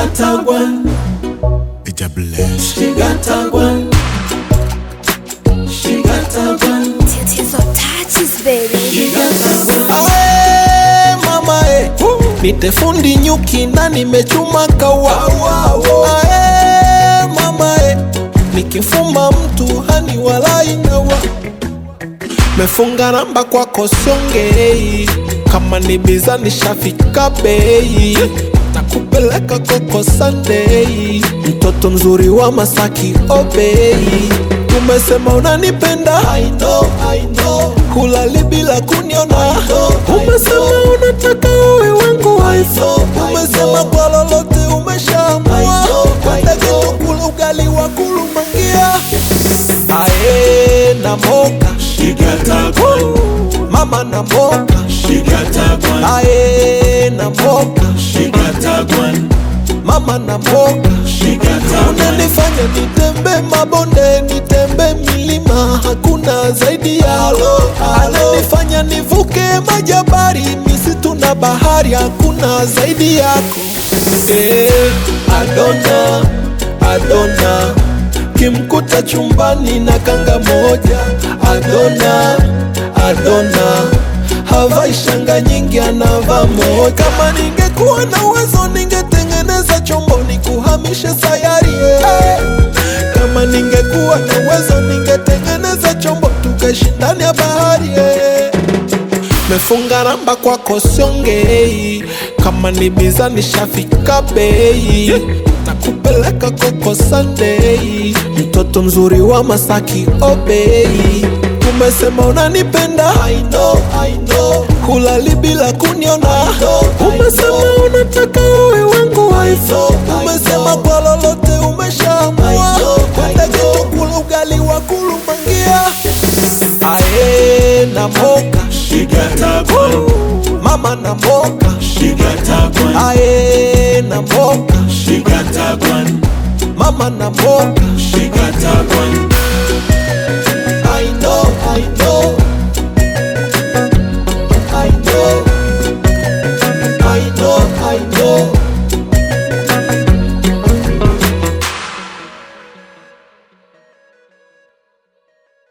got a one. It's a bless. She got a one. She got a one. Tatizo touches baby. She got a one. Ae, mama e, nitefundi nyuki na nimechuma kawa. Ae, mama e, nikifuma mtu hani walai nawa. Mefunga namba kwako siongei, kama ni biza nishafika bei, takupeleka koko Sunday, mtoto mzuri wa Masaki obei. Umesema unanipenda I know, I know. Hulali bila kuniona Umesema unataka uwe wangu wife Umesema kwa lolote umeshaamua Kwenda geto kula ugali wa kulumangia Ae na moka She got a one. Mama na moka She got a one. Ae na moka She got a one. Mama na moka She got a one. Unanifanya nitembe mabonde, nitembe milima, hakuna zaidi yalo. Ananifanya nivuke majabari, misitu na bahari, hakuna zaidi yako. Eh, Adona, Adona, kimkuta chumbani na kanga moja. Adona, Adona, havai shanga nyingi, anavaa moja. Kama ningekuwa na uwezo ningetengeneza chombo nikuhamishe sayari eh. Kama ningekuwa na uwezo ningetengeneza chombo tukaishi ndani ya bahari eh. Mefunga namba kwako siongei, kama ni biza nishafika bei, takupeleka koko Sunday, mtoto mzuri wa Masaki obei. Umesema unanipenda I know, I know. Hulali bila kuniona Umesema unataka uwe wangu wife Umesema kwa lolote umeshaamua Kwenda geto kula ugali wa kulumangia Ae na moka She got a one. Mama na moka She got a one. Ae na moka She got a one. Mama na moka She got a one.